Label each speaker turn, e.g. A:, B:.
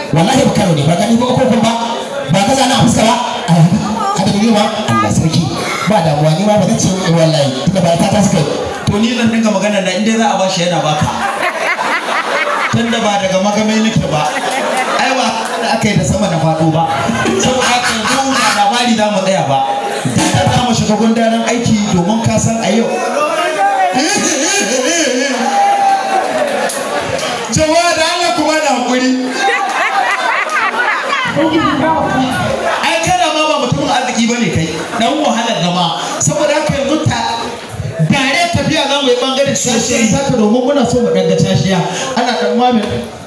A: wallahi ba karo ne ba gani ba ko ba ba ka zana a fuska ba a da ne ma Allah sarki ba damuwa ni ma ba zan ce wallahi tunda ba ta ta suka
B: to ni zan dinga magana da inda za a bashi yana baka tunda ba daga magamai nake ba ai ba da aka yi da sama da faɗo ba saboda haka yanzu da labari za mu tsaya ba da za mu shiga gundaren aiki domin ka san a yau
C: jama'a da Allah kuma da hakuri
B: ai kana ma ba mutumin arziki bane kai dan wahalar zama saboda haka yanzu ta dare tafiya za mu yi bangaren cashiya ta domin muna so mu ɗan ga cashiya ana ɗan mamin